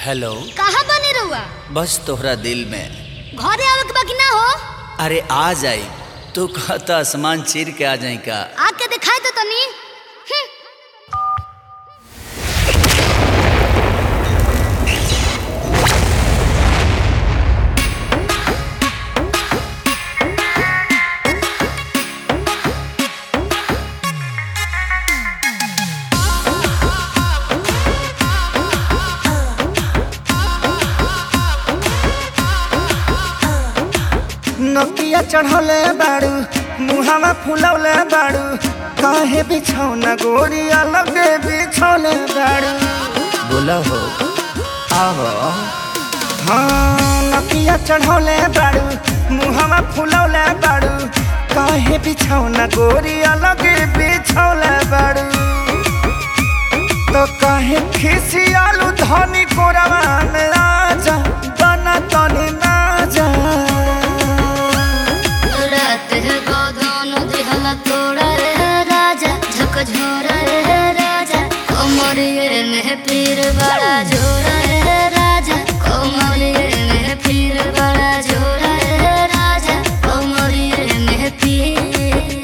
hello कहाँ बने रहुआ बस तोहरा दिल में घरे आवे के बाकी ना हो अरे आ जाई तू कहता आसमान चीर के आ जाई का आके दिखाई तो तनी हम्म, नकिया चढ़ौले बाड़ू मुहावा फुलौले बाड़ू काहे बिछौना गोरी अलगे बिछौले बाड़ू बोला हो आहो हाँ नकिया चढ़ौले बाड़ू मुहावा फुलौले बाड़ू काहे बिछौना गोरी अलगे बिछौले बाड़ू तो काहे खिसियालू धनी कोरवा में आजा बना तनी ना जा रात है गोदान दिहला तोड़ा रे राजा झक झोरा रे राजा कोमरिए में पीर बड़ा झोरा रे राजा कोमरिए में पीर बड़ा झोरा रे राजा कोमरिए में पीर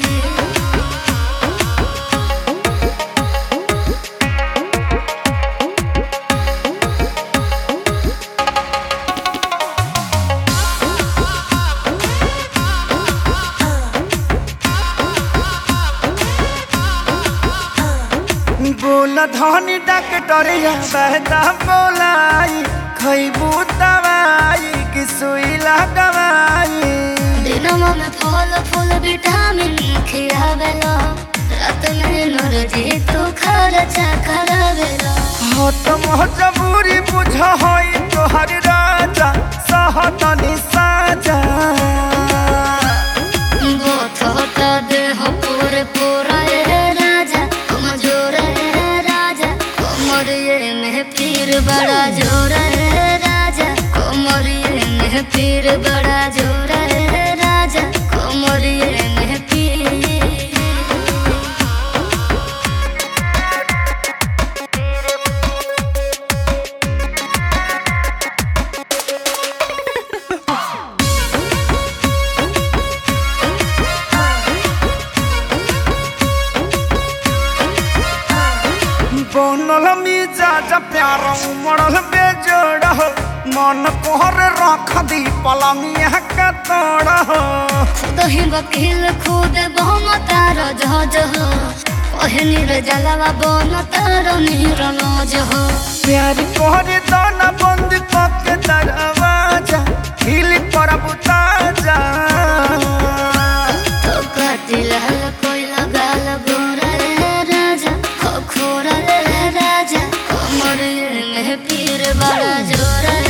बोल धनी डॉक्टरिया बहता बोलाई खैबू दवाई कि सुई लगवाई दिनमा में फल फूल विटामिन खियावेला रात में नरजी तू खर्चा करावेला हो तो मजबूरी बुझ होई तोहर राजा सहतनी साजा बोथ होता देह पूरे पूरा रे राजा कमजोर रे राजा कोमरिए में पीर बड़ा जोर रे राजा कोमरिए में पीर बड़ा जोर रे राजा कोमरिए में पीर बनल मिजाज प्यार उमड़ल बेजोड़ हो मन कोहर रख दी पलंगिया का तोड़ हो दही वकील खुद बहुम तार जहाज हो पहनी रे जलवा बन तार नीर नौज हो प्यार कोहरे दाना बंद करके दरवाजा हिल पर बुताजा तो कातिल कोई लगाल गोरा रे राजा खो खोरा रे राजा कमर में पीर बड़ा जोरा